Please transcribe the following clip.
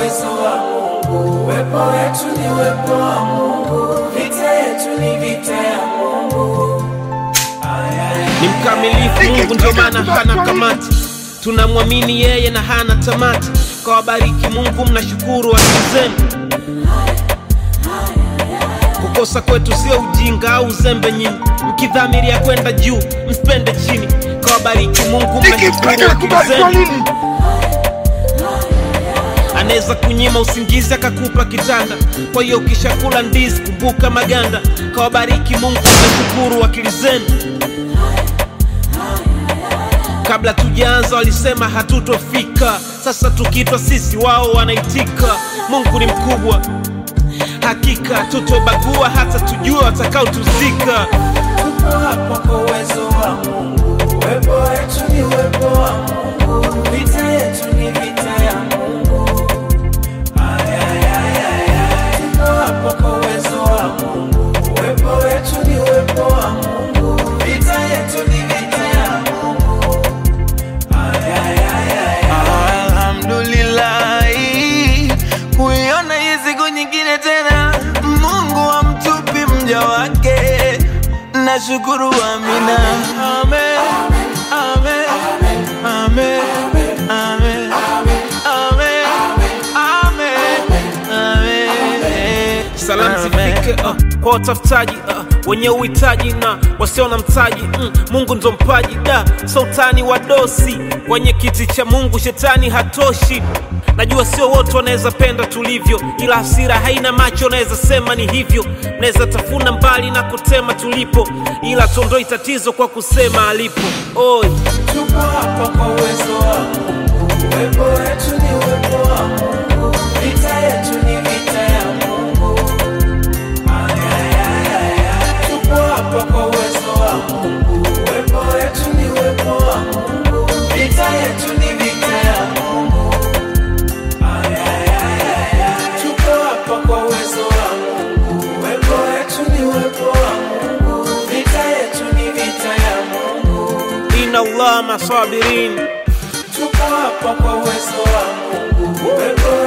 uwezo wa Mungu. Uwepo wetu ni uwepo wa Mungu, vita yetu ni vita ya Mungu. ni mkamilifu Mungu, ndio maana hana kamati. Tunamwamini yeye na hana tamati. Kwa wabariki Mungu, mnashukuru akili zenu. Kukosa kwetu sio ujinga au uzembe nyinyi, mkidhamiria kwenda juu msipende chini. Kwa wabariki Mungu, mnashukuru akili zenu. Anaweza kunyima usingizi akakupa kitanda. Kwa hiyo ukishakula ndizi kumbuka maganda. Kwa wabariki Mungu, mnashukuru akili zenu. Kabla tujaanza walisema hatutofika, sasa tukitwa sisi wao wanaitika. Mungu ni mkubwa, hakika tutobagua hata tujue watakaotuzika. Tupo hapa kwa uwezo wa Mungu. Uwepo wetu ni uwepo wa Mungu, vita yetu ni vita ya Mungu. Ay, ay, ay, ay, ay. Tupo hapa kwa uwezo wa Mungu. Uwepo wetu ni uwepo wa Mungu, vita yetu ni vita ya Mungu. Ay, ay, ay, ay, ay. Alhamdulillahi, kuiona hii siku nyingine tena, Mungu amtupi mja wake, nashukuru. Amina, amen, amen, amen, amen, amen, amen, amen. Salamu zifike uh, kwa watafutaji uh, wenye uhitaji na wasio na mtaji mm, Mungu ndo mpaji da sultani wa dosi kwenye kiti cha Mungu, shetani hatoshi. Najua sio wote wanaweza penda tulivyo, ila hasira haina macho, naweza sema ni hivyo. Naweza tafuna mbali na kutema tulipo, ila tuondoi tatizo kwa kusema alipo. Oi, Tupo hapa kwa uwezo wa Mungu. Uwepo wetu ni uwepo wa Mungu, vita yetu ni vita ya Mungu. Ay, ay, ay, ay, ay. Tupo hapa kwa uwezo wa Mungu. Uwepo wetu ni uwepo wa Mungu, vita yetu ni vita ya Mungu. Ay, ay, ay, ay, ay. Tupo hapa kwa uwezo wa Mungu. Uwepo wetu ni uwepo wa Mungu, vita yetu ni vita ya Mungu. inna Allah masabirin Tupo hapa kwa uwezo wa Mungu. Uwepo